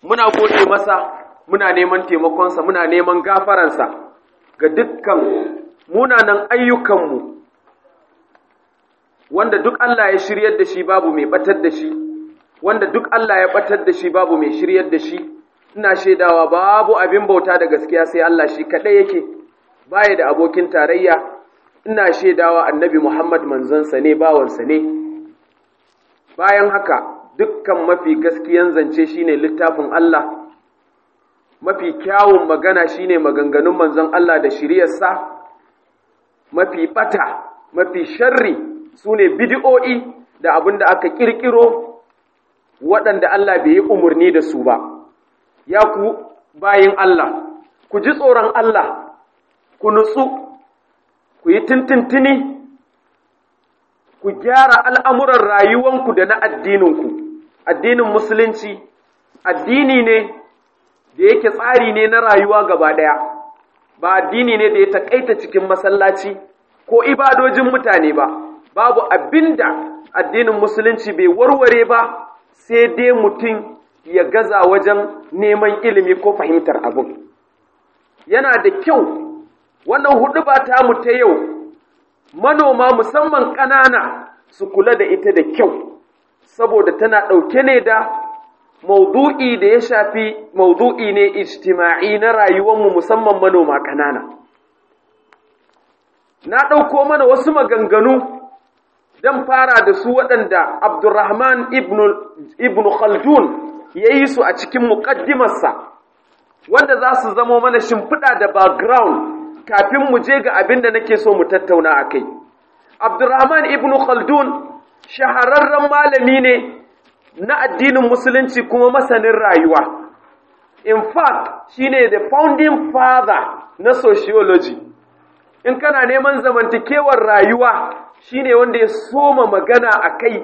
muna gode masa muna neman taimakonsa muna neman gafaransa ga dukkan munanan ayyukanmu wanda duk Allah ya shiryar da shi babu mai batar da shi wanda duk Allah ya batar da shi babu mai shiryar da shi ina shaidawa babu abin bauta da gaskiya sai Allah shi kaɗai yake baya da abokin tarayya ina shaidawa annabi Muhammad manzansa ne bawansa ne bayan haka dukkan mafi gaskiyan zance shine littafin Allah mafi kyawun magana shine maganganun manzon Allah da shiriyarsa mafi bata mafi sharri sune bid'o'i da abin da aka kirkiro waɗanda Allah bai yi umarni da su ba ya ku bayin Allah ku ji tsoron Allah ku nutsu ku yi tintintini ku gyara al'amuran rayuwanku da na addininku addinin musulunci addini ne da yake tsari ne na rayuwa gaba ɗaya ba addini ne da ya taƙaita cikin masallaci ko ibadojin mutane ba babu abinda addinin musulunci bai warware ba sai dai mutum ya gaza wajen neman ilimi ko fahimtar abin yana da kyau wannan hudu ba ta mu ta yau manoma musamman ƙanana su kula da ita da kyau saboda tana ɗauke ne da maudu'i da ya shafi maudu'i ne ijtima'i na rayuwarmu musamman manoma ƙanana na ɗauko mana wasu maganganu don fara da su waɗanda abdurrahman ibn khaldun ya yi su a cikin muƙaddimarsa wanda za su zamo mana shimfiɗa da background kafin mu je ga abin da nake so mu tattauna a kai abdurrahman ibn khaldun shahararren malami ne na addinin musulunci kuma masanin rayuwa in fact shine the founding father na sociology in kana neman zamantakewar rayuwa shine wanda ya soma magana a kai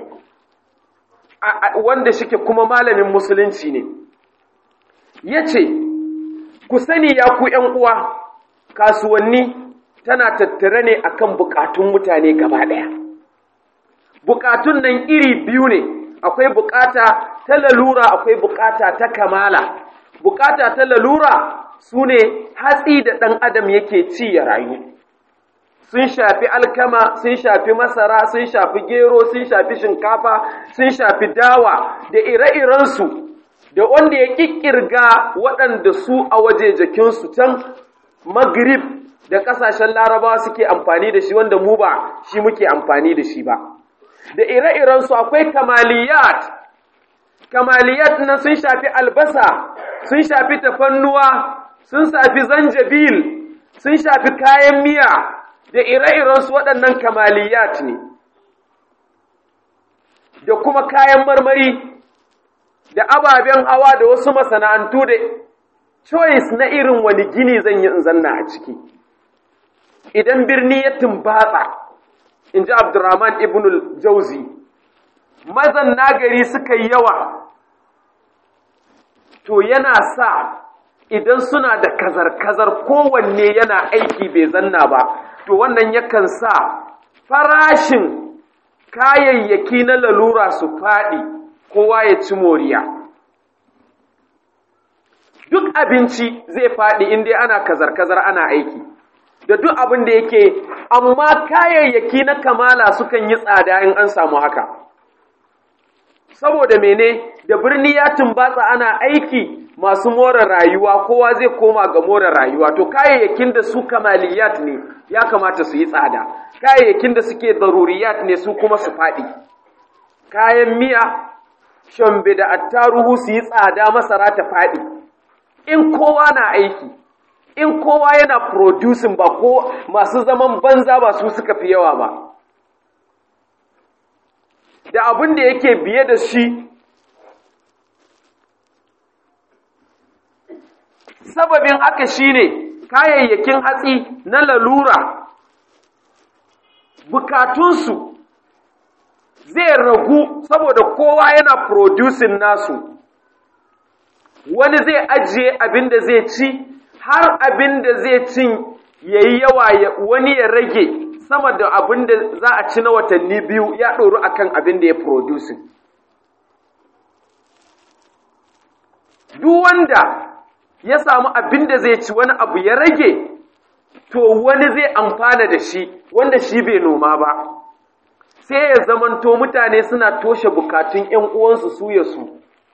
wanda shike kuma malamin musulunci ne ya ce ku sani ya ku uwa kasuwanni tana tattare ne akan bukatun mutane gaba ɗaya bukatun nan iri biyu ne akwai bukata ta lalura akwai bukata ta kamala bukata ta lalura su ne hatsi da ɗan adam yake ci ya rayu sun shafi alkama sun shafi masara sun shafi gero sun shafi shinkafa sun shafi dawa da ire-irensu da wanda ya ƙiƙirga waɗanda su a waje jikinsu can magrib da ƙasashen larabawa suke amfani da shi wanda mu ba shi muke amfani da shi ba da ire-irensu akwai kamaliyat kamaliyat na sun shafi albasa sun shafi tafannuwa sun shafi zanjabil sun shafi kayan miya da ire-irensu waɗannan kamaliyat ne da kuma kayan marmari da ababen hawa da wasu masana'antu da choice na irin wani gini zan yi in zanna a ciki idan birni ya tumbatsa in ji abdurrahman ibn jauzi mazan nagari suka yi yawa to yana sa idan suna da kazar-kazar kowanne yana aiki bai zanna ba to wannan yakan sa farashin kayayyaki na lalura su faɗi kowa ya ci moriya duk abinci zai faɗi inda ana kazar-kazar ana aiki da duk abin da yake amma kayayyaki na kamala sukan yi tsada in an samu haka saboda mene da birni ya tumbatsa ana aiki masu more rayuwa kowa zai koma ga more rayuwa to kayayyakin da su kamaliyat ne ya kamata su yi tsada kayayyakin da suke daruriyat ne su kuma su faɗi kayan miya shambe da attaruhu su yi tsada masara ta faɗi in kowa na aiki in kowa yana producing ba ko masu zaman banza ba su suka fi yawa ba da abin da yake biye da shi sababin haka shine kayayyakin hatsi na lalura bukatunsu zai ragu saboda kowa yana producing nasu wani zai ajiye abin da zai ci har abin da zai cin ya yi yawa wani ya rage sama da abin da za a ci na watanni biyu ya ɗoru akan abin da ya producing duk wanda ya samu abin da zai ci wani abu ya rage to wani zai amfana da shi wanda shi bai noma ba sai ya zamanto mutane suna toshe bukatun ‘yan uwansu su ya su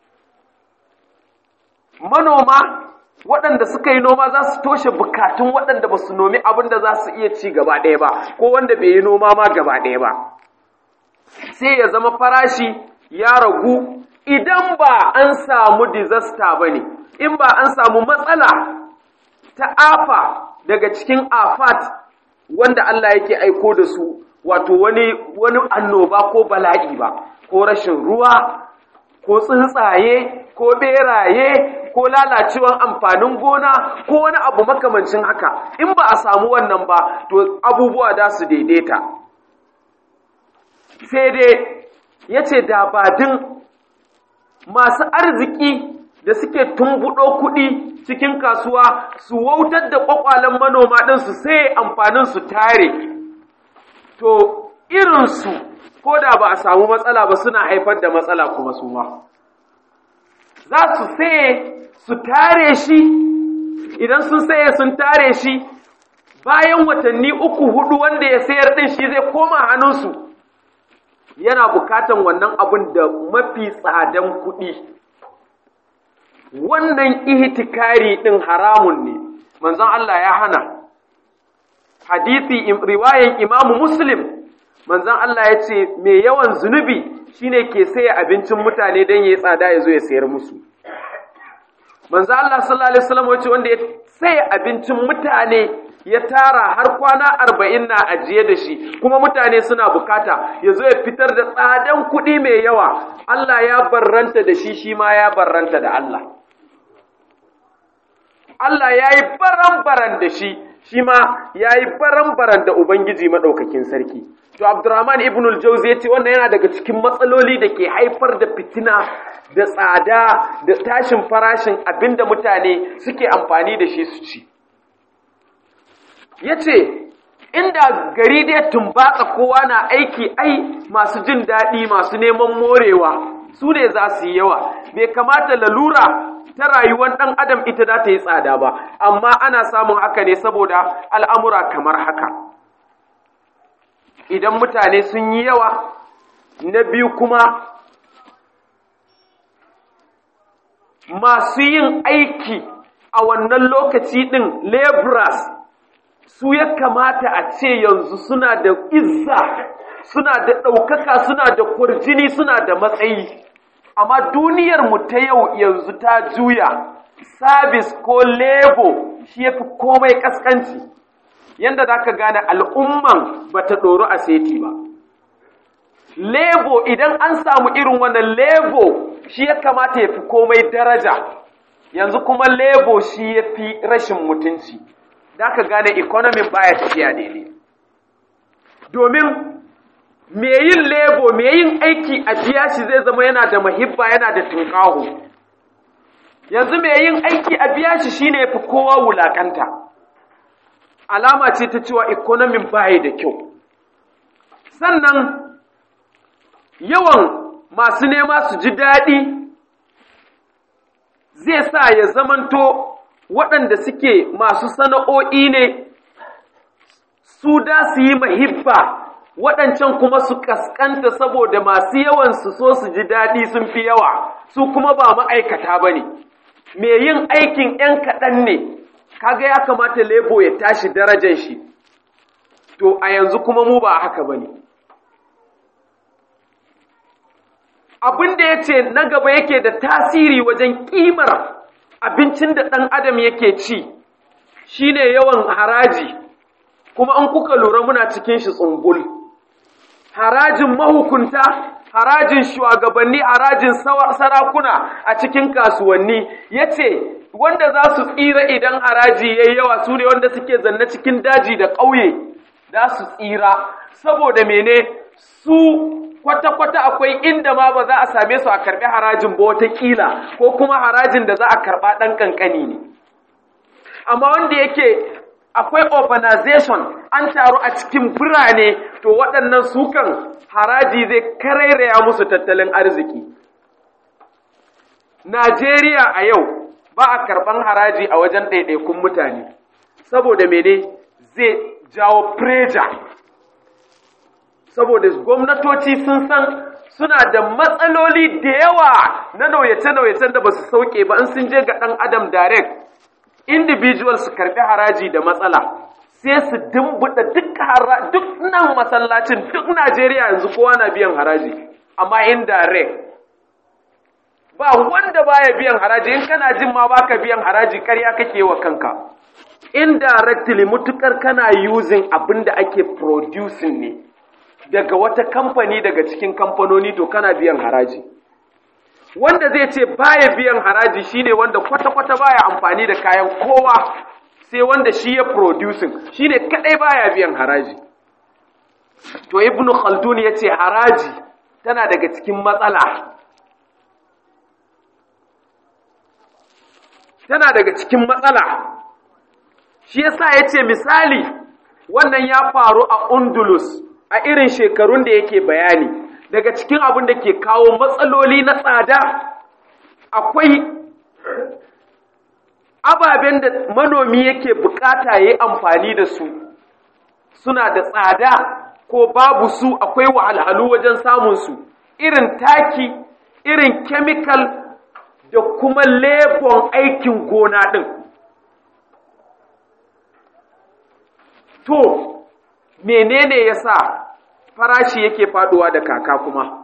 manoma waɗanda suka yi noma za su toshe bukatun waɗanda ba su nomi abin da za su iya ci gaba ɗaya ba ko wanda bai yi noma ma gaba ɗaya ba sai ya zama farashi ya ragu idan ba an samu disaster ba ne in ba an samu matsala ta afa daga cikin afat wanda Allah yake aiko da su wato wani wani annoba ko bala'i ba ko rashin ruwa ko tsuntsaye ko beraye ko lalacewan amfanin gona ko wani abu makamancin haka in ba a samu wannan ba to abubuwa da su daidaita sai dai ya ce dabadin masu arziki da suke tumbuɗo kuɗi cikin kasuwa su wautar da ƙwaƙwalen manoma ɗinsu sai amfanin su tare to irinsu ko da ba a samu matsala ba suna haifar da matsala kuma su ma za su saye su tare shi idan sun saye sun tare shi bayan watanni uku hudu wanda ya sayar ɗin shi zai koma hannunsu yana bukatan wannan abin da mafi tsadan kuɗi wannan ihtikari ɗin haramun ne manzon Allah ya hana hadisi riwayan imamu muslim manzon Allah ya ce mai yawan zunubi shine ke saya abincin mutane don ya tsada ya zo ya sayar musu manzon Allah sallallahu alaihi wasallam wace wanda ya saya abincin mutane ya tara har kwana arba'in na ajiye da shi kuma mutane suna bukata ya zo ya fitar da tsadan kuɗi mai yawa Allah ya barranta da shi shi ma ya barranta da Allah Allah ya yi baran-baran da shi shi ma ya yi baran-baran da Ubangiji maɗaukakin sarki. To, Abdurrahman ibn al-Jauzi ya ce wannan yana daga cikin matsaloli da ke haifar da fitina da tsada da tashin farashin abin da mutane suke amfani da shi su ci. Ya ce, inda gari dai tumbatsa kowa na aiki ai masu jin daɗi masu neman morewa su ne za su yi yawa, bai kamata lalura ta rayuwar ɗan adam ita za ta yi tsada ba amma ana samun haka ne saboda al'amura kamar haka idan mutane sun yi yawa na biyu kuma masu yin aiki a wannan lokaci ɗin laborers su ya kamata a ce yanzu suna da izza suna da ɗaukaka suna da kurjini suna da matsayi amma duniyar mu ta yau yanzu ta juya sabis ko lebo shi yafi komai kaskanci yanda za ka gane al'umman ba ta ɗoro a seti ba lebo idan an samu irin wannan lebo shi ya kamata ya fi komai daraja yanzu kuma lebo shi ya fi rashin mutunci da ka gane ikonomin baya tafiya daidai domin me yin lebo me yin aiki a biya shi zai zama yana da mahibba yana da tunƙaho yanzu me yin aiki a biya shi shine fi kowa wulakanta alama ce ta cewa ikonomin baya da kyau sannan yawan masu nema su ji daɗi zai sa ya zamanto waɗanda suke masu sana'o'i ne su da su yi mahibba waɗancan kuma su ƙasƙanta saboda masu yawan su so su ji daɗi sun fi yawa su kuma ba ma'aikata ba ne me yin aikin ‘yan kaɗan ne kaga ya kamata lebo ya tashi darajar shi to a yanzu kuma mu ba haka ba ne abin da ya ce na gaba yake da tasiri wajen ƙimar abincin da ɗan adam yake ci shine yawan haraji kuma an kuka lura muna cikin shi tsumbul harajin mahukunta harajin shugabanni harajin sarakuna a cikin kasuwanni ya ce wanda za su tsira idan haraji ya yi yawa su ne wanda suke zanne cikin daji da ƙauye za su tsira saboda mene su kwata-kwata akwai inda ma ba za a same su a karɓi harajin ba watakila ko kuma harajin da za a karɓa ɗan ƙanƙani ne amma wanda yake akwai urbanization an taru a cikin birane to waɗannan sukan haraji zai karairaya musu tattalin arziki Najeriya a yau ba a karɓan haraji a wajen ɗaiɗaikun mutane saboda mene zai jawo pressure saboda gwamnatoci sun san suna da matsaloli da yawa na nauyace-nauyacen da ba su sauke ba in sun je ga ɗan adam direct individual su karɓi haraji da matsala sai su dimbuɗa duk duk nan masallacin duk najeriya yanzu kowa na biyan haraji amma indirect ba wanda baya biyan haraji in kana jin ma baka biyan haraji karya kake wa kanka indirectly mutukar kana using abin da ake producing ne daga wata kamfani daga cikin kamfanoni to kana biyan haraji wanda zai ce baya biyan haraji shine wanda kwata-kwata baya amfani da kayan kowa sai wanda shi ya producing shine kadai baya biyan haraji to ibnu khaldun ya ce haraji tana daga cikin matsala tana daga cikin matsala shi yasa ya ce misali wannan ya faru a undulus a irin shekarun da yake bayani daga cikin abin da ke kawo matsaloli na tsada akwai ababen da manomi yake bukata ya yi amfani da su suna da tsada ko babu su akwai wahalhalu wajen samunsu irin taki irin chemical da kuma lebon aikin gona ɗin to menene ya sa farashi yake faduwa da kaka kuma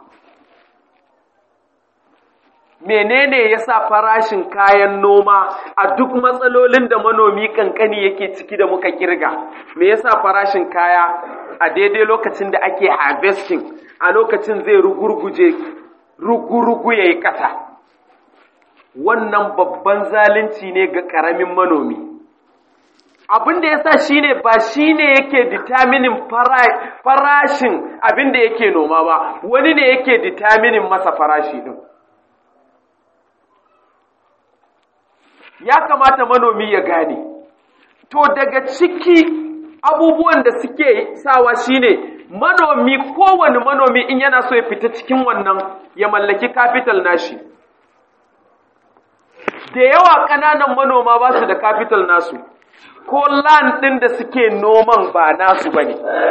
menene ya sa farashin kayan noma a duk matsalolin da manomi kankani yake ciki da muka kirga me yasa farashin kaya a daidai lokacin da ake harvesting a lokacin zai rugurguje rugurugu ya yi ƙasa wannan babban zalunci ne ga ƙaramin manomi abin da ya sa shi ne ba shi ne yake determinin farashin abin da yake noma ba wani ne yake determinin masa farashi ɗin ya kamata manomi ya gane to daga ciki abubuwan da suke sawa shine manomi kowane manomi in yana so ya fita cikin wannan ya mallaki capital nashi da yawa ƙananan manoma ba su da capital nasu ko land ɗin da suke noman ba nasu ba ne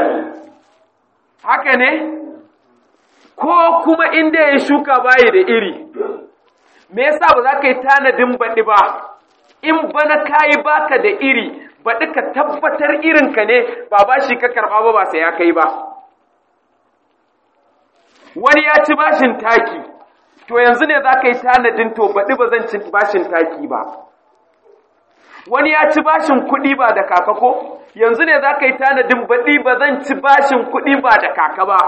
haka ne ko kuma inda ya shuka bayi da iri me yasa ba za ka yi tanadin baɗi ba in bana kayi baka da iri baɗi ka tabbatar irinka ne ba ba shi ka karɓa ba ba sai ya kai ba wani ya ci bashin taki to yanzu ne za ka yi tanadin to baɗi ba zan ci bashin taki ba wani ya ci bashin kuɗi ba da kaka ko yanzu ne za ka yi tanadin baɗi ba zan ci bashin kuɗi ba da kaka ba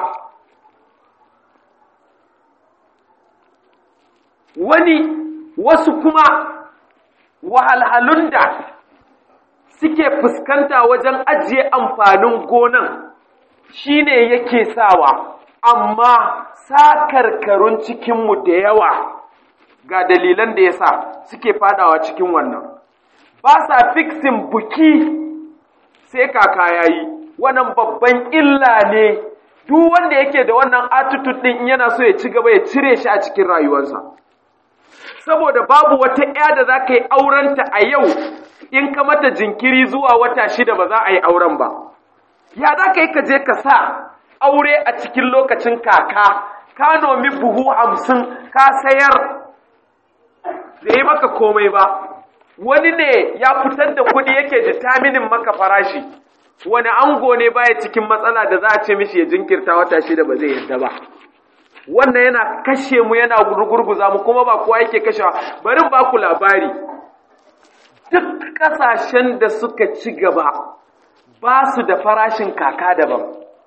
wani wasu kuma wahalhalun da suke fuskanta wajen ajiye amfanin gonan shine yake sawa amma sakarkarun cikinmu da yawa ga dalilan da ya sa suke fadawa cikin wannan ba sa fiksin buki sai kaka yayi wannan babban illa ne duk wanda yake da wannan attitude din yana so ya ci gaba ya cire shi a cikin rayuwarsa saboda babu wata ƴa da za ka yi aurenta a yau in ka mata jinkiri zuwa wata shida ba za a yi auren ba ya za ka yi ka je ka sa aure a cikin lokacin kaka ka nomi buhu hamsin ka sayar da yi maka komai ba wani ne ya fitar da kuɗi yake determinin maka farashi wani ango ne baya cikin matsala da za a ce mishi ya jinkirta wata shida ba zai yarda ba wannan yana kashe mu yana gurgurguza mu kuma ba kowa yake kashewa bari ba ku labari duk ƙasashen da suka ci gaba ba su da farashin kaka daban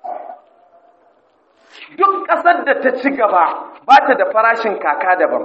duk ƙasar da ta ci gaba ba ta da farashin kaka daban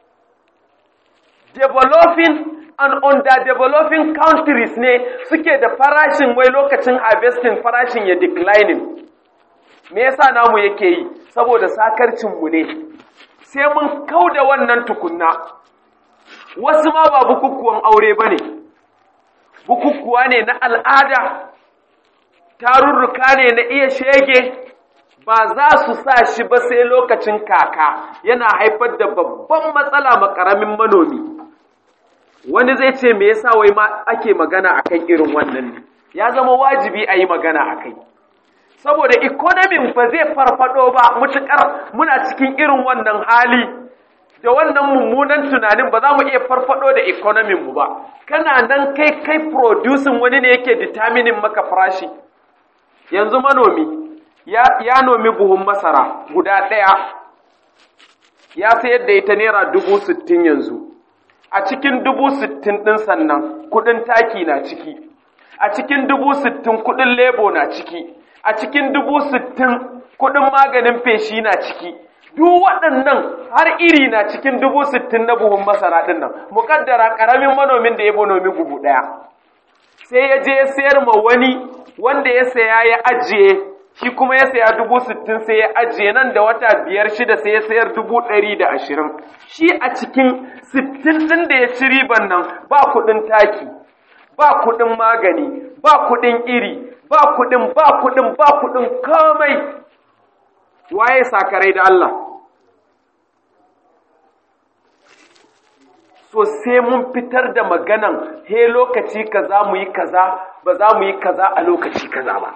developing and underdeveloping countries ne suke da farashin wai lokacin harvesting farashin ya declining me yasa namu yake yi saboda sakarcinmu ne sai mun kau da wannan tukunna wasu ma ba bukukuwan aure ba ne bukukuwa ne na al'ada tarurruka ne na iya shege ba za su sa shi ba sai lokacin kaka yana haifar da babban matsala ma ƙaramin manomi wani zai ce me yasa wai ma ake magana akan irin wannan ne ya zama wajibi a yi magana a kai saboda ikonomin ba zai farfado ba mutukar muna cikin irin wannan hali da wannan mummunan tunanin ba za mu iya farfado da ikonomin mu ba kana nan kai kai producing wani ne yake determining maka farashi yanzu manomi ya, ya nomi buhun masara guda ɗaya ya sayar da ita naira dubu sittin yanzu a cikin dubu sittin ɗin sannan kuɗin taki na ciki a cikin dubu sittin kuɗin lebo na ciki a cikin dubu sittin kuɗin maganin feshi na ciki duk waɗannan har iri na cikin dubu sittin na buhun masara ɗin nan muƙaddara ƙaramin manomin da ya nomi buhu ɗaya sai ya je ya sayar ma wani wanda ya saya ya ajiye shi kuma ya saya dubu sittin sai ya ajiye nan da wata biyar shida sai ya sayar dubu ɗari da ashirin shi a cikin sittin ɗin da ya ci riban nan ba kuɗin taki ba kuɗin magani ba kuɗin iri ba kuɗin ba kuɗin ba kuɗin komai waye sakarai da Allah so sai mun fitar da maganan he lokaci kaza mu yi kaza ba za mu yi kaza a lokaci kaza ba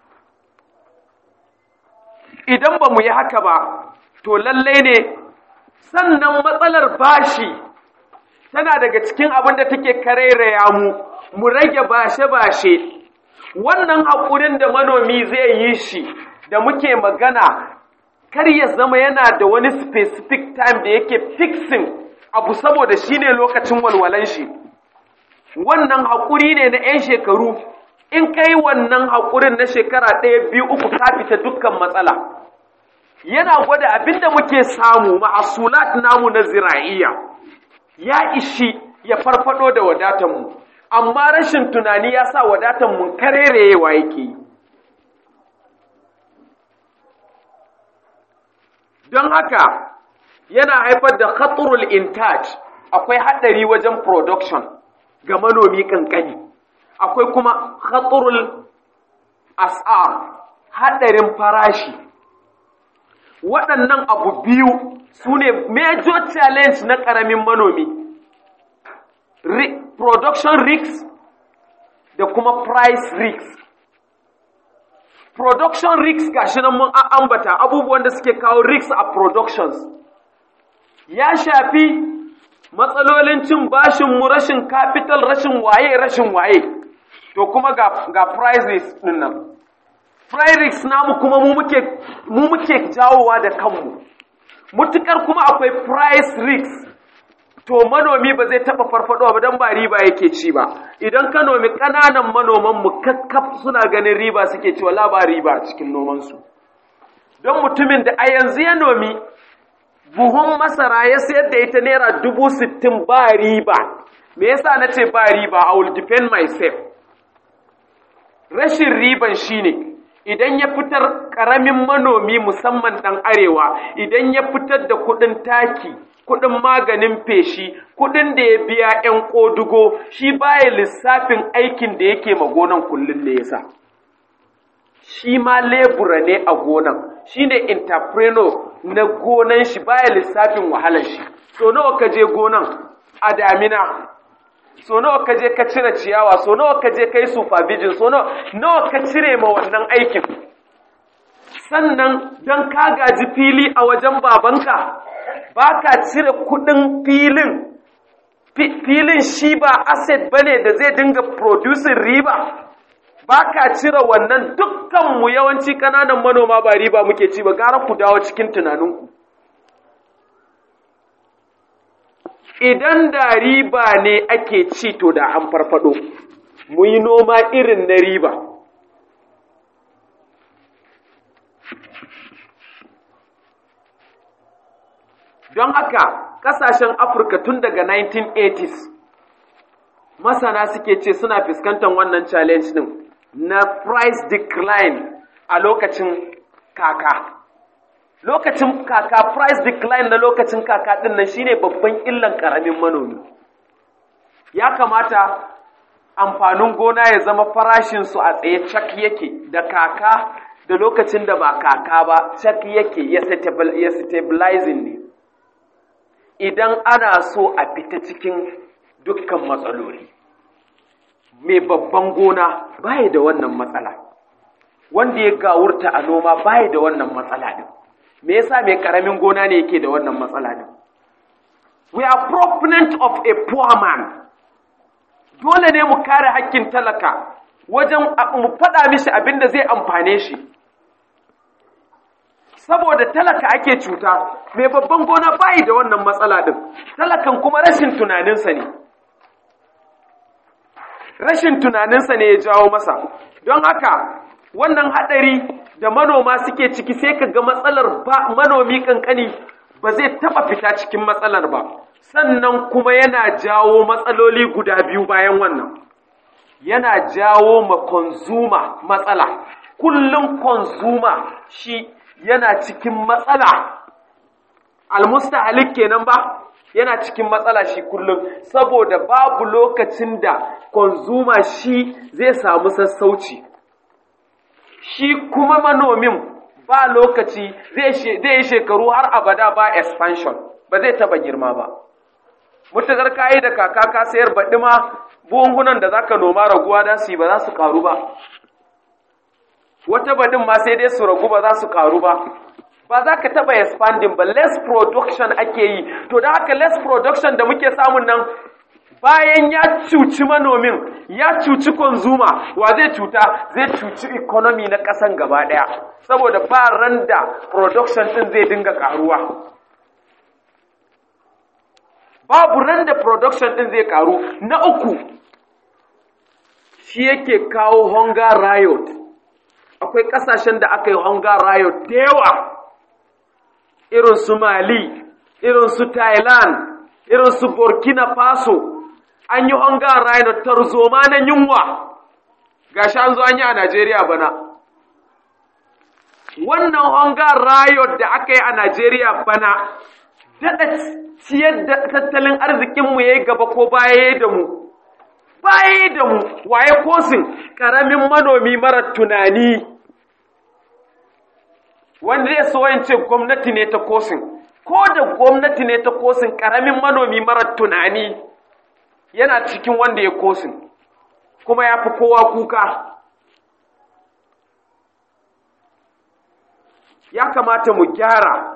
idan ba mu yi haka ba to lallai ne sannan matsalar bashi tana daga cikin abin da take karairaya mu mu rage bashe-bashe wannan haƙurin da manomi zai yi shi da muke magana kar ya zama yana da wani specific time da yake fixing abu saboda shi ne lokacin walwalan shi wannan haƙuri ne na 'yan shekaru in kai wannan haƙurin na shekara ɗaya biyu uku ka fita dukkan matsala yana gwada abinda muke samu ma'asulat namu na zira'iyya ya ishi ya farfado da wadatanmu amma rashin tunani ya sa wadatanmu karerewa yake yi don haka yana haifar da khaturul intaj akwai haɗari wajen production ga manomi kankani akwai kuma khaturul as'ar haɗarin farashi waɗannan abu biyu su ne major challenge na ƙaramin manomi production risks da kuma price risks production risks gashi nan mun ambata abubuwan da suke kawo risks a productions ya shafi matsalolin cin bashin mu rashin capital rashin waye rashin waye to kuma ga, ga price risks din nan price risks namu kuma mu muke mu muke jawowa da kanmu mutukar kuma akwai price risks to manomi ba zai taba farfadowa ba dan ba riba yake ci ba idan ka nomi kananan manoman mu kakkaf suna ganin riba suke ci wala ba riba cikin noman su don mutumin da a yanzu ya nomi buhun masara ya sayar da ita naira dubu sittin ba riba me yasa na ce ba riba I will defend myself rashin riban shine idan ya fitar ƙaramin manomi musamman ɗan arewa idan ya fitar da kuɗin taki kuɗin maganin feshi kuɗin da ya biya 'yan ƙodugo shi baya lissafin aikin da yake ma gonan kullum ne yasa shi ma lebura ne a gonan shi ne entrepreneur na gonan shi baya lissafin wahalar shi so nawa ka je gonan a damina so nawa ka je ka cire ciyawa so nawa ka je ka yi supervision so nawa ka cire ma wannan aikin sannan don ka gaji fili a wajen babanka ba ka cire kudin filin filin shi ba asset bane da zai dinga producing riba ba ka cire wannan dukkanmu yawanci ƙananan manoma ba riba muke ci ba gara ku dawo cikin tunaninku idan da riba ne ake ci to da an farfado mu yi noma irin na riba don haka kasashen afirka tun daga 1980s masana suke ce suna fuskantar wannan challenge din na price decline a lokacin kaka lokacin kaka price decline na lokacin kaka din nan shine babban illan karamin manomi ya kamata amfanin gona ya zama farashin su a tsaye cak yake da kaka da lokacin da ba kaka ba cak yake ya stabilizing ne idan ana so a fita cikin dukkan matsaloli mai babban gona baya da wannan matsala wanda ya gawurta a noma baya da wannan matsala din me yasa mai karamin gona ne yake da wannan matsala din we are proponent of a poor man dole ne mu kare hakkin talaka wajen mu faɗa mishi abin da zai amfane shi saboda talaka ake cuta mai babban gona bayi da wannan matsala din talakan kuma rashin tunaninsa ne rashin tunaninsa ne ya jawo masa don haka wannan haɗari da manoma suke ciki sai ka ga matsalar ba manomi kankani ba zai taɓa fita cikin matsalar ba sannan kuma yana jawo matsaloli guda biyu bayan wannan yana jawo ma konzuma matsala kullum konzuma shi yana cikin matsala almustahalik kenan ba yana cikin matsala shi kullum saboda babu lokacin da konzuma shi zai samu sassauci shi kuma manomin ba lokaci zai yi shekaru har abada ba expansion ba zai taba girma ba mutakar kayi da kaka ka sayar baɗi ma buhunhunan da zaka noma raguwa da su yi ba za su karu ba wata baɗin ma sai dai su ragu ba za su karu ba ba za ka taɓa expanding ba less production ake yi to da haka less production da muke samun nan bayan ya cuci manomin ya cuci consumer wa zai cuta zai cuci economy na ƙasan gaba ɗaya saboda ba ran da production ɗin zai dinga ƙaruwa babu ran da production ɗin zai ƙaru na uku shi yake kawo hunger riot akwai ƙasashen da aka yi hunger riot da yawa irin su mali irin su thailand irin su burkina faso an yi hunger riot tarzoma na yunwa gashi an zo an yi a najeriya bana wannan hunger riot da aka yi a najeriya bana daɗa ciyar da tattalin arzikinmu ya yi gaba ko baya da mu baya da mu waye kosin ƙaramin manomi mara tunani wanda zai so yin ce gwamnati ne ta kosin ko da gwamnati ne ta kosin ƙaramin manomi mara tunani yana cikin wanda ya kosin kuma ya fi kowa kuka ya kamata mu gyara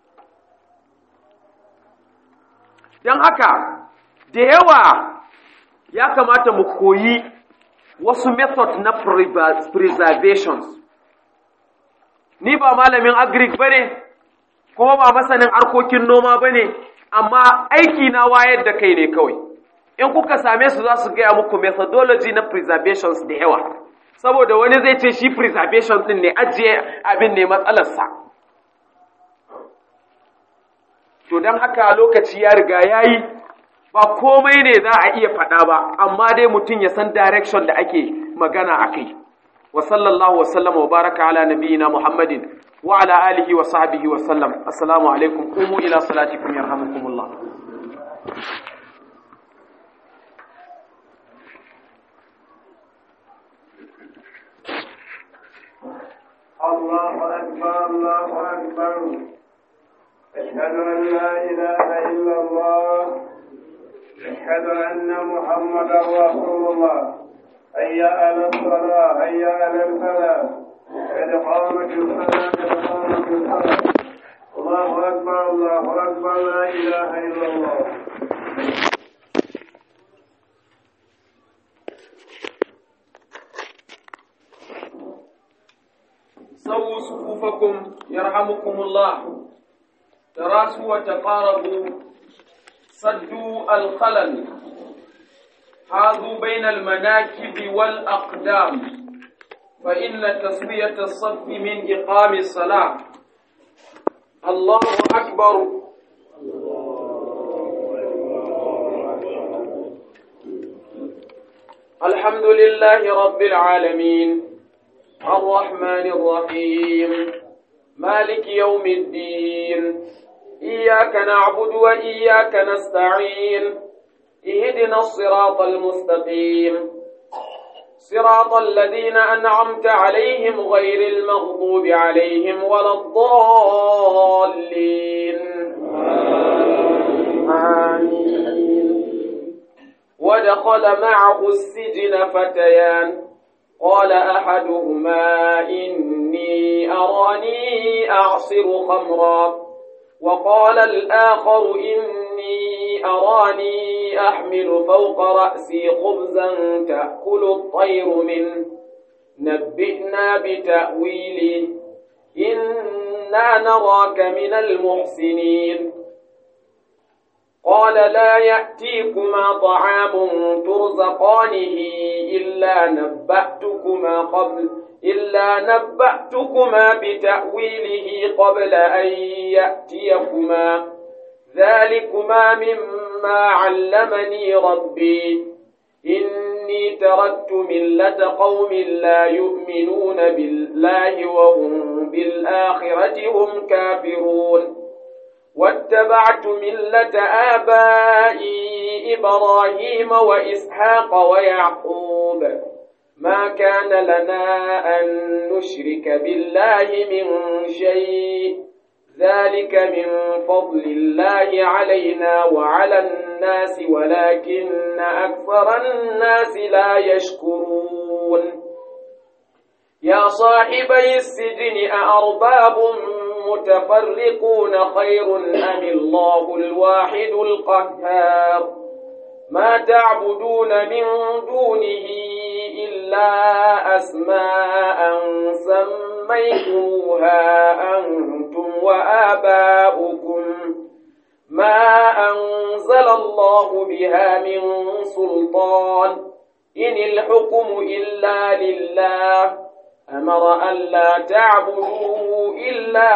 don haka da yawa ya kamata mu koyi wasu method na preservations ni ba malamin agric ba ne kuma ba masanin harkokin noma ba ne amma aiki na wayar da kai ne kawai in kuka same su za su gaya muku methodology na preservations da yawa saboda wani zai ce shi preservation din ne ajiye abin ne matsalarsa to don haka lokaci ya riga ya yi ba komai ne za a iya faɗa ba amma dai mutum ya san direction da ake magana a kai wa sallallahu wa sallama wa baraka ala nabiyina muhammadin wa ala alihi wa sahbihi wa sallam assalamu alaikum qumu ila salatikum yarhamukumullah الله أكبر الله أكبر أشهد أن لا إله إلا الله أشهد أن محمدا رسول الله هيا على الصلاة هيا على الفلاح قد قامت الصلاة قد قامت الصلاة الله أكبر الله أكبر لا إله إلا الله سووا صفوفكم يرحمكم الله تراسوا وتقاربوا سدوا الخلل حاذوا بين المناكب والأقدام فإن تسوية الصف من إقام الصلاة الله أكبر الحمد لله رب العالمين الرحمن الرحيم مالك يوم الدين إياك نعبد وإياك نستعين اهدنا الصراط المستقيم صراط الذين أنعمت عليهم غير المغضوب عليهم ولا الضالين آمين ودخل معه السجن فتيان قال أحدهما إني أراني أعصر خمرا وقال الآخر إني أراني أحمل فوق رأسي خبزا تأكل الطير منه نبئنا بتأويله إنا نراك من المحسنين قال لا يأتيكما طعام ترزقانه إلا نبأتكما قبل إلا نبأتكما بتأويله قبل أن يأتيكما ذلكما مما علمني ربي إني تركت ملة قوم لا يؤمنون بالله وهم بالآخرة هم كافرون واتبعت ملة آبائي إبراهيم وإسحاق ويعقوب ما كان لنا أن نشرك بالله من شيء ذلك من فضل الله علينا وعلى الناس ولكن أكثر الناس لا يشكرون يا صاحبي السجن أأرباب متفرقون خير أم الله الواحد القهار ما تعبدون من دونه إلا أسماء سميتموها أنتم وآباؤكم ما أنزل الله بها من سلطان إن الحكم إلا لله أمر ألا تعبدوا إلا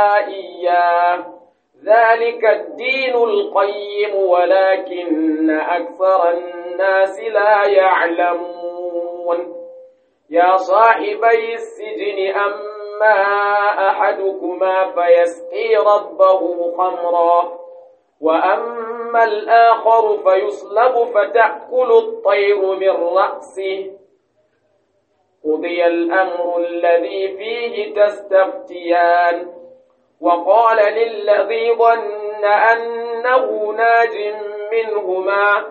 إياه ذلك الدين القيم ولكن أكثر الناس لا يعلمون يا صاحبي السجن أما أحدكما فيسقي ربه خمرا وأما الآخر فيصلب فتأكل الطير من رأسه قضي الأمر الذي فيه تستفتيان وقال للذي ظن أنه ناج منهما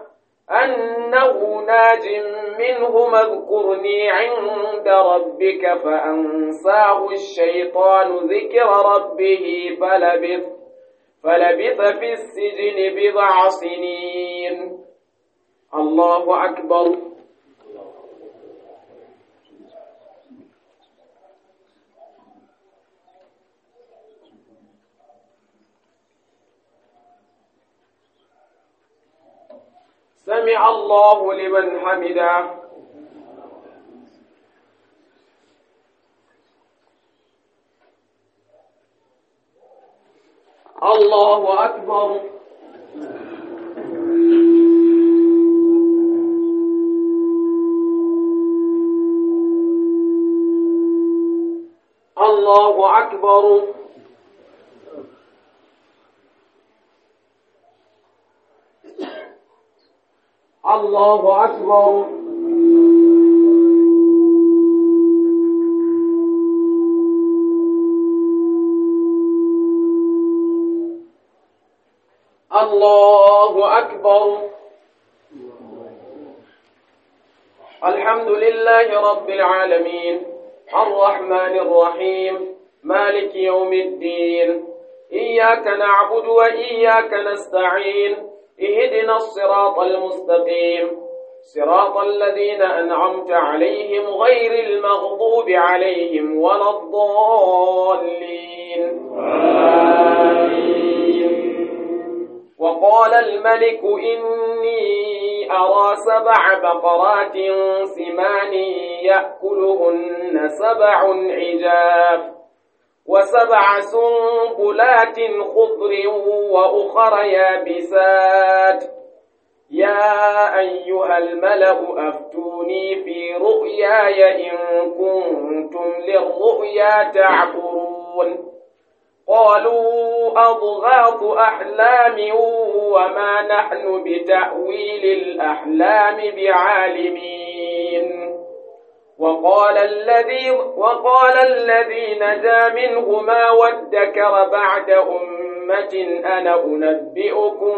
أنه ناج منهما اذكرني عند ربك فأنساه الشيطان ذكر ربه فلبث فلبث في السجن بضع سنين الله أكبر سمع الله لمن حمده الله أكبر الله أكبر الله أكبر الله أكبر الحمد لله رب العالمين الرحمن الرحيم مالك يوم الدين إياك نعبد وإياك نستعين اهدنا الصراط المستقيم صراط الذين أنعمت عليهم غير المغضوب عليهم ولا الضالين وقال الملك إني أرى سبع بقرات سمان يأكلهن سبع عجاف وسبع سنبلات خضر وأخر يابسات يا أيها الملأ أفتوني في رؤياي إن كنتم للرؤيا تعبرون قالوا أضغاث أحلام وما نحن بتأويل الأحلام بعالمين وقال الذي وقال الذي نجا منهما وادكر بعد أمة أنا أنبئكم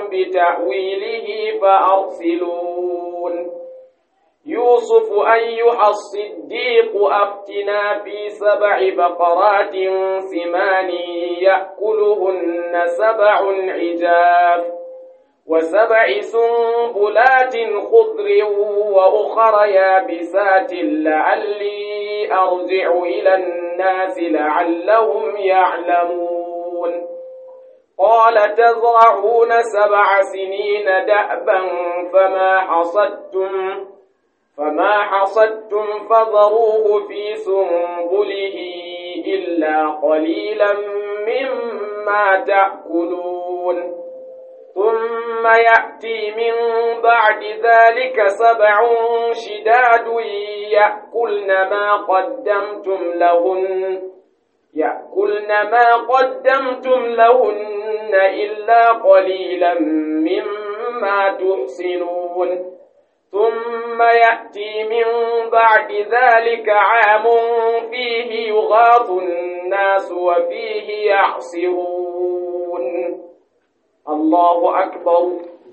بتأويله فأرسلون يوسف أيها الصديق أفتنا في سبع بقرات سمان يأكلهن سبع عجاف وسبع سنبلات خضر وأخر يابسات لعلي أرجع إلى الناس لعلهم يعلمون قال تزرعون سبع سنين دأبا فما حصدتم فما حصدتم فذروه في سنبله إلا قليلا مما تأكلون ثم يأتي من بعد ذلك سبع شداد يأكلن ما قدمتم لهن يأكلن ما قدمتم لهن إلا قليلا مما تحسنون ثم يأتي من بعد ذلك عام فيه يغاث الناس وفيه يعصرون الله أكبر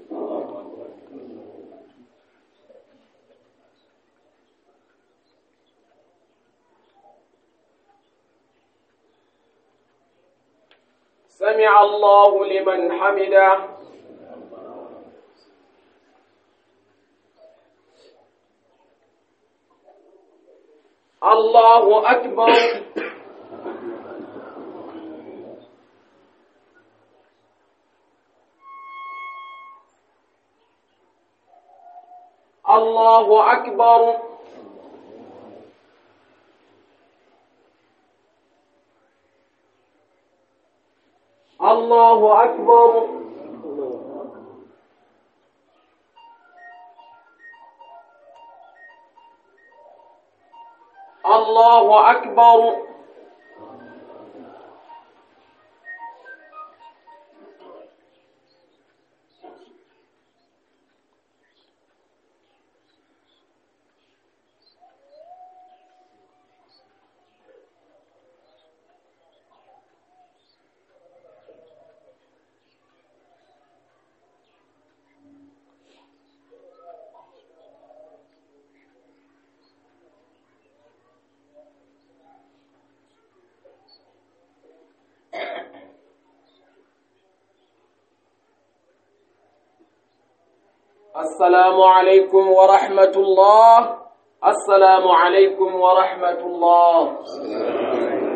سمع الله لمن حمده الله أكبر الله أكبر الله أكبر الله أكبر السلام عليكم ورحمة الله السلام عليكم ورحمة الله